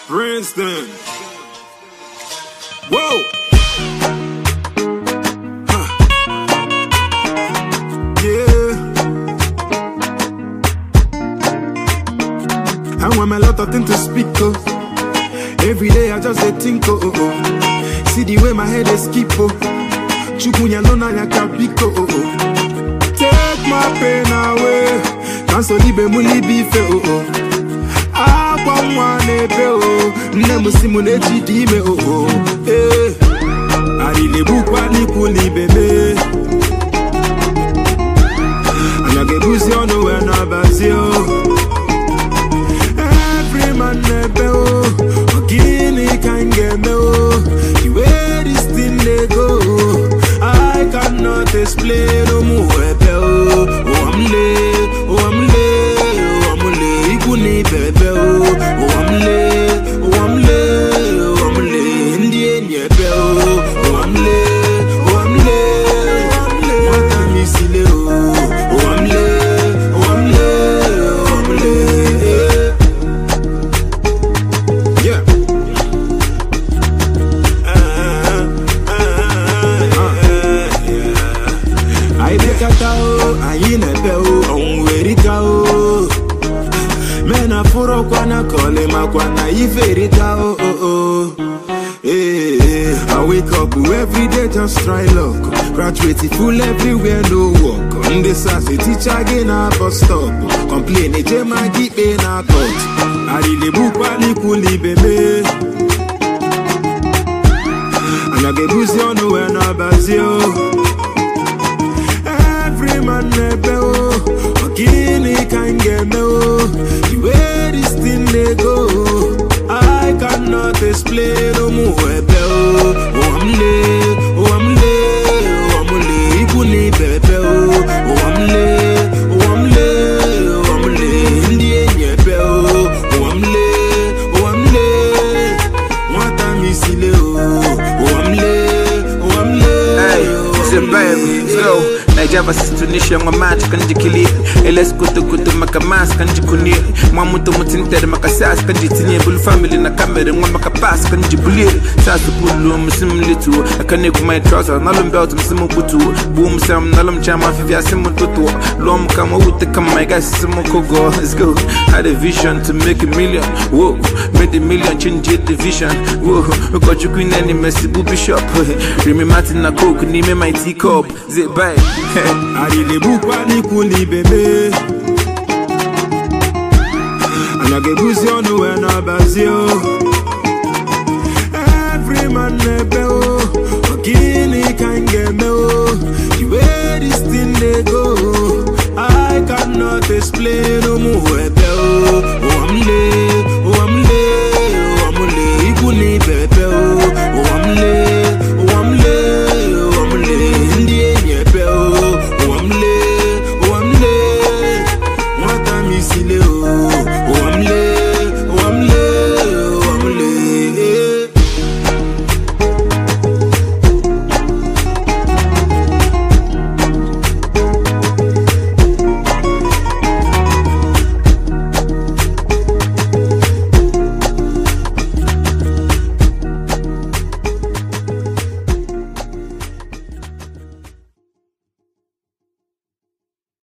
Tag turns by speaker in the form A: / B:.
A: Princeton. Whoa. Huh. Yeah. I want a lot of things to speak of. Every day I just dey think oh, oh, oh. See the way my head is skip oh. Chukunya no na ya kapiko oh, oh. Take my pain away. Cancel ibe muli bife oh oh. Akwa nwa na-ebe oh. Nne m si m na-eji dị ime oh oh. Eh. Arịlegbukwa n'ikwu n'ibe me. Anya ga-ebuzi ọnụ wee na-abazi oh. Every man na-ebe o Ọ gịnị ka m ga-eme o The way this thing dey go I cannot explain ụmụ ebe o Ụwa m lee, ụwa m lee, ụwa m lee Ikwu na ibe ebe o Ụwa m lee, ụwa m lee, ụwa m lee Ndị enyi ebe o Ụwa m lee, ụwa m lee, nwata m isi lee o Ụwa m lee, ụwa m lee, ụwa m lee Yeah. anyị bịakọta o anyị na-ebe o ọnwụ erika o mena fụrụkwa na kọlị makwa na ife erika o o o Hey, I wake up every day just try luck Graduate full everywhere no work Ndị sasị teacher gị na bus stop Complain eje ma gị ikpe na court Arịlegbukwa n'ikwu n'ibe me Anya ga-ebuzi ọnụ wee na-abazi o Every man na-ebe o Ọ gịnị ka m ga-eme o The way this thing dey go I cannot explain ụmụ ebe o Ụwa m lee, ụwa m lee, ụwa m lee Ikwu na ibe ebe o Ụwa m lee, ụwa m lee, ụwa m lee Ndị enyi ebe o Ụwa m lee, ụwa m lee Nwata m isi lee o Ụwa m lee, ụwa m lee
B: Hey,
A: ụwa m
B: Zimbabwe,
A: lee.
B: go. Nigeria versus Tunisia, mwa match kanji kili. Eles kutu kutu maka mas kanji kuni. Mwa mutu mutintere maka sas kanji tinye. Bulu family na kamere mwa maka pass kanji buli. Sasu bulu msimu litu. Akane kuma trouser nalum belt msimu butu. Boom sam nalum chama fivya simu tutu. Lom kama ute kama my guys simu kogo. Let's go. Had a vision to make a million. Whoa, made a million change the vision. Whoa, got you queen and Messi booby shop. Remy Martin na coke ni me my teacup. Zip bye.
A: Arịlegbukwa n'ikwu n'ibe me Anya ga-ebuzi ọnụ wee na-abazi o Every man na-ebe o Ọ gịnị ka m ga-eme o The way this thing dey go I cannot explain ụmụ ebe